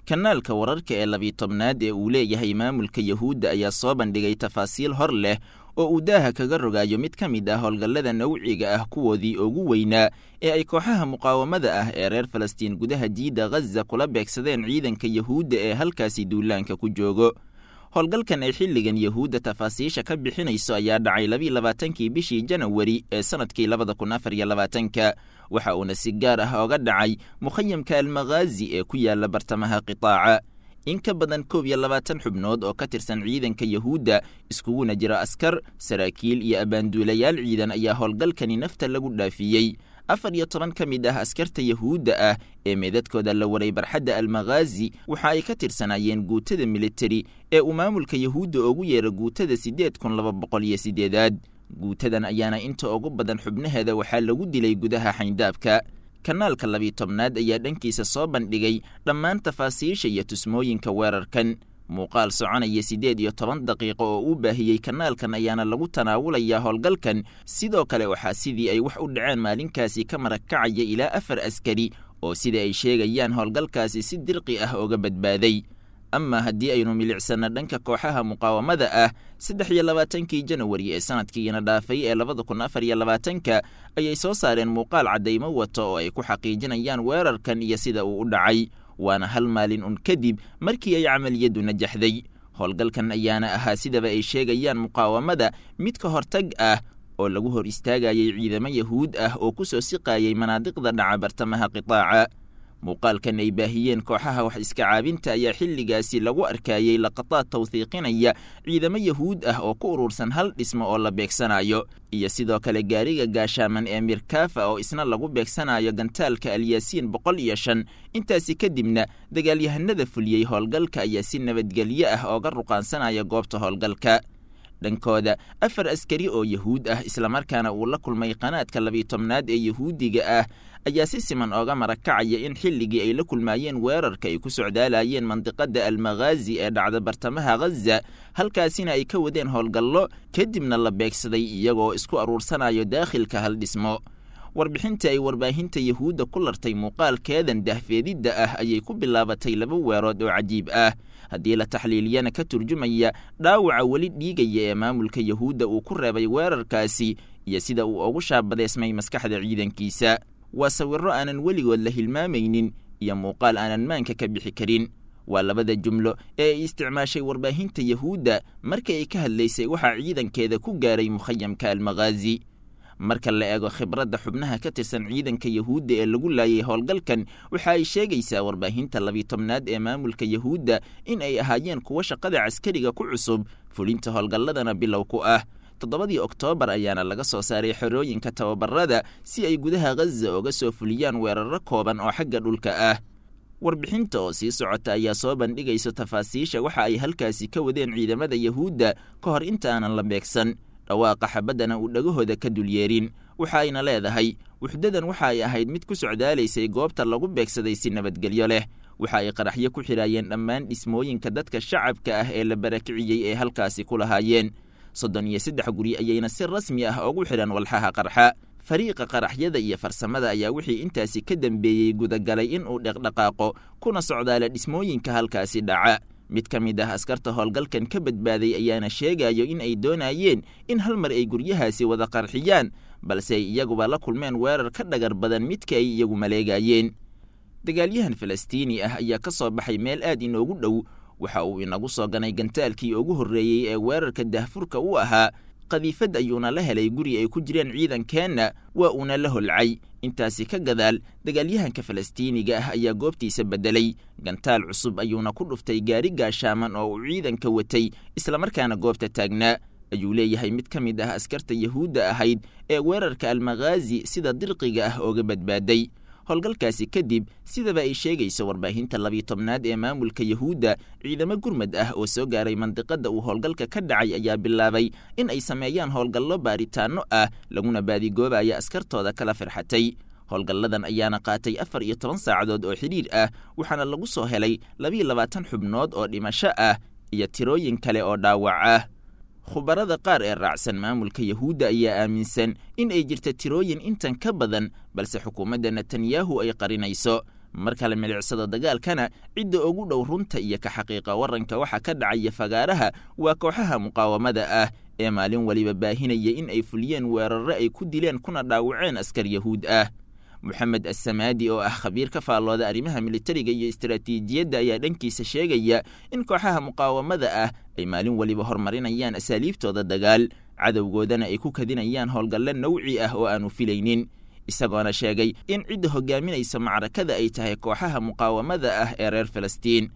kanaalka wararka ee labiitobnaad ee uu leeyahay maamulka yahuudda ayaa soo bandhigay tafaasiil hor leh oo uu daaha kaga rogaayo mid ka mid ah howlgallada nawciga ah kuwoodii ugu weynaa ee ay kooxaha muqaawamada ah ee reer falastiin gudaha jiidda ghaza kula beegsadeen ciidanka yahuudda ee halkaasi duulaanka ku joogo howlgalkan ay xilligan yahuudda tafaasiisha ka bixinayso ayaa dhacay labiiy labaatankii bishii janawari ee sannadkii labada kun afar iyo labaatanka waxa uuna si gaar ah oga dhacay mukhayamka almakhaazi ee ku yaala bartamaha qitaaca in ka badan koob iyo labaatan xubnood oo ka tirsan ciidanka yahuudda iskuguna jira askar saraakiil iyo abbaanduulayaal ciidan ayaa howlgalkani nafta lagu dhaafiyey afar iyo toban ka mid ah askarta yahuudda ah ee meedadkooda la waray barxadda almakhaazi waxa ay ka tirsanaayeen guutada militari ee uu maamulka yahuudda ugu yeera guutada siddeed kun laba boqol iyo siddeedaad guutadan ayaana inta ugu badan xubnaheeda waxaa lagu dilay gudaha xayndaabka kanaalka labiitobnaad ayaa dhankiisa soo bandhigay dhammaan tafaasiisha iyo tusmooyinka weerarkan muuqaal soconaya siddeed iyo toban daqiiqo oo uu baahiyey kanaalkan ayaana lagu tanaawulayaa howlgalkan sidoo kale waxaa sidii ay wax u dhaceen maalinkaasi ka marag kacaya ilaa afar askari oo sida ay sheegayaan howlgalkaasi si dirqi ah oga badbaaday ama haddii aynu milicsanno dhanka kooxaha muqaawamada ah saddex iyo labaatankii janawari ee sanadkiina dhaafay ee labada kun afar iyo labaatanka ayay soo saareen muuqaal caddaymo wato oo ay ku xaqiijinayaan weerarkan iyo sida uu u dhacay waana hal maalin un kadib markii ay camaliyaddu najaxday howlgalkan ayaana ahaa sidaba ay sheegayaan muqaawamada mid ka hortag ah oo lagu hor istaagayay ciidamo yahuud ah oo ku soo siqaayay manaadiqda dhaca bartamaha qitaaca muuqaalkan ay baahiyeen kooxaha wax iska caabinta ayaa xilligaasi lagu arkayey laqataad tawhiiqinaya ciidamo yahuud ah oo ku urursan hal dhismo oo la beegsanayo iyo sidoo kale gaariga gaashaaman ee mirkaafa oo isna lagu beegsanayo gantaalka alyaasiin boqol iyo shan intaasi kadibna dagaalyahanada fuliyey howlgalka ayaa si nabadgelyo ah ooga ruqaansanaya goobta howlgalka dhankooda afar askari oo yahuud ah islamarkaana uu la kulmay qanaadka labiitobnaad ee yahuudiga ah ayaa si siman ooga marakacaya in xilligii ay la kulmaayeen weerarka ay ku socdaalayeen mandiqada almakhaazi ee dhacda bartamaha ghaza halkaasina ay ka wadeen howlgallo kadibna la beegsaday iyagoo isku aruursanayo daakhilka hal dhismo warbixinta ay warbaahinta yahuudda ku lartay muuqaalkeedan dahfeedidda ah ayay ku bilaabatay laba weerood oo cajiib ah haddii la taxliiliyana ka turjumaya dhaawaca weli dhiigaya ee maamulka yahuudda uu ku reebay weerarkaasi iyo sida uu ugu shaabadeysmay maskaxda ciidankiisa waa sawirro aanan weligood la hilmaamaynin iyo muuqaal aanan maanka ka bixi karin waa labada jumlo ee ay isticmaashay warbaahinta yahuudda marka ay ka hadlaysay waxaa ciidankeeda ku gaaray mukhayamka almakhaazi marka la eego khibradda xubnaha ka tirsan ciidanka yahuudda ee lagu laayay howlgalkan waxa ay sheegaysaa warbaahinta labiitobnaad ee maamulka yahuudda in ay ahaayeen kuwo shaqada caskariga ku cusub fulinta howlgalladana bilow ku ah toddobadii oktoobar ayaana laga soo saaray xerooyinka tababarada si ay gudaha ghaza oga soo fuliyaan weeraro kooban oo xagga dhulka ah warbixinta oo sii socota ayaa soo bandhigaysa tafaasiisha waxa ay halkaasi ka wadeen ciidamada yahuudda ka hor inta aanan la beegsan dhawaaqa xabaddana uu dhagahooda ka dulyeerin waxa ayna leedahay wuxdadan waxa ay ahayd mid ku socdaalaysay goobta lagu beegsaday si nabadgelyo leh waxa ay qaraxyo ku xidhaayeen dhammaan dhismooyinka dadka shacabka ah ee la barakiciyey ee halkaasi ku lahaayeen soddon iyo saddex guri ayayna si rasmi ah ugu xidhan walxaha qarxa fariiqa qaraxyada iyo farsamada ayaa wixii intaasi ka dambeeyey gudagalay inuu dhaqdhaqaaqo kuna socdaala dhismooyinka halkaasi dhaca mid ka mid ah askarta howlgalkan ka badbaaday ayaana sheegayo in ay doonayeen in hal mar ay guryahaasi wada qarxiyaan balse ay iyaguba la kulmeen weerar ka dhagar badan midka ay iyagu maleegayeen dagaalyahan falastiini ah ayaa ka soo baxay meel aad inoogu dhow waxa uu inagu soo ganay gantaalkii ugu horreeyey ee weerarka dahfurka u ahaa qadiifad ayuuna la helay guri ay ku jireen ciidankeenna waa uuna la holcay intaasi ka gadaal dagaalyahanka falastiiniga ah ayaa goobtiisa beddelay gantaal cusub ayuuna ku dhuftay gaari gaashaaman oo uu ciidanka watay islamarkaana goobta taagnaa ayuu leeyahay mid ka mid ah askarta yahuudda ahayd ee weerarka almakhaazi sida dirqiga ah ooga badbaaday howlgalkaasi kadib sidaba ay sheegayso warbaahinta labiitobnaad ee maamulka yahuudda ciidamo gurmad ah oo soo gaaray mandiqada uu howlgalka ka dhacay ayaa bilaabay in ay sameeyaan howlgallo baaritaanno ah laguna baadigoobaya askartooda kala firxatay howlgalladan ayaana qaatay afar iyo toban saacadood oo xidhiir ah waxaana lagu soo helay labiiyo labaatan xubnood oo dhimasho ah iyo tirooyin kale oo dhaawac ah khubarada qaar ee raacsan maamulka yahuudda ayaa aaminsan in ay jirta tirooyin intan ka badan balse xukuumadda netanyahu ay qarinayso marka la milicsado dagaalkana cidda ugu dhow runta iyo ka xaqiiqa waranka waxa ka dhacaya fagaaraha waa kooxaha muqaawamada ah ee maalin waliba baahinaya in ay fuliyeen weerarre ay ku dileen kuna dhaawaceen askar yahuud ah moxamed assamaadi oo ah khabiir ka faallooda arrimaha militariga iyo istaraatiijiyadda ayaa dhankiisa sheegaya in kooxaha muqaawamada ah ay maalin waliba horumarinayaan asaaliibtooda dagaal cadowgoodana ay ku kadinayaan howlgalle nawci ah oo aanu filaynin isagoona sheegay in cidda hogaaminaysa macrakada ay tahay kooxaha muqaawamada ah ee reer falastiin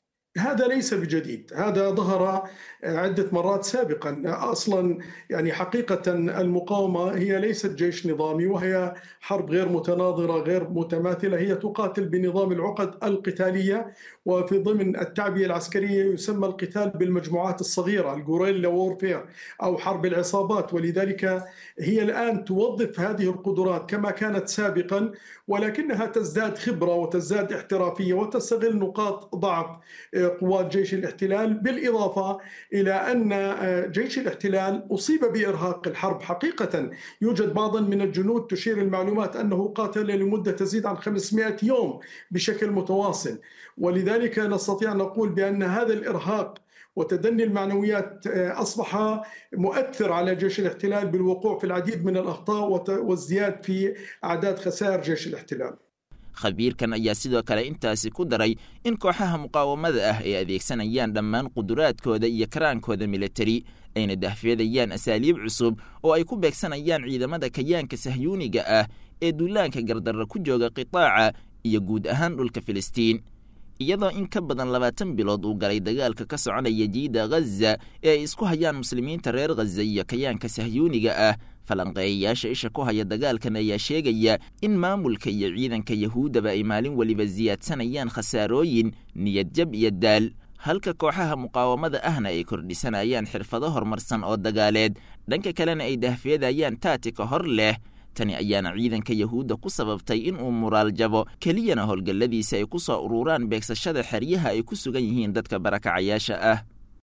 هذا ليس بجديد هذا ظهر عدة مرات سابقا أصلا يعني حقيقة المقاومة هي ليست جيش نظامي وهي حرب غير متناظرة غير متماثلة هي تقاتل بنظام العقد القتالية وفي ضمن التعبية العسكرية يسمى القتال بالمجموعات الصغيرة الجوريلا وورفير أو حرب العصابات ولذلك هي الآن توظف هذه القدرات كما كانت سابقا ولكنها تزداد خبرة وتزداد احترافية وتستغل نقاط ضعف قوات جيش الاحتلال بالإضافة إلى أن جيش الاحتلال أصيب بإرهاق الحرب حقيقة يوجد بعض من الجنود تشير المعلومات أنه قاتل لمدة تزيد عن 500 يوم بشكل متواصل ولذلك نستطيع أن نقول بأن هذا الإرهاق وتدني المعنويات أصبح مؤثر على جيش الاحتلال بالوقوع في العديد من الأخطاء والزياد في أعداد خسائر جيش الاحتلال khabiirkan ayaa sidoo kale intaasi ku daray in kooxaha muqaawamada ah ay adeegsanayaan dhammaan quduraadkooda iyo karaankooda militari ayna dahfeedayaan asaaliib cusub oo ay ku beegsanayaan ciidamada kayaanka sahyuuniga ah ee duulaanka gardarra ku jooga qitaaca iyo guud ahaan dhulka filistiin iyadoo in ka badan labaatan bilood uu galay dagaalka ka soconaya jiida ghaza ee ay isku hayaan muslimiinta reer ghaza iyo kayaanka sahyuuniga ah falanqeeyayaasha isha ku haya dagaalkan ayaa sheegaya in maamulka iyo ciidanka yahuuddaba ay maalin weliba siyaadsanayaan khasaarooyin niyadjab iyo daal halka kooxaha muqaawamada ahna ay kordhisanayaan xirfado horumarsan oo dagaaleed dhanka kalena ay dahfeedayaan taatika hor leh tani ayaana ciidanka yahuudda ku sababtay in uu muraal jabo keliyana howlgalladiisa ay ku soo ururaan beegsashada xeryaha ay ku sugan yihiin dadka barakacayaasha ah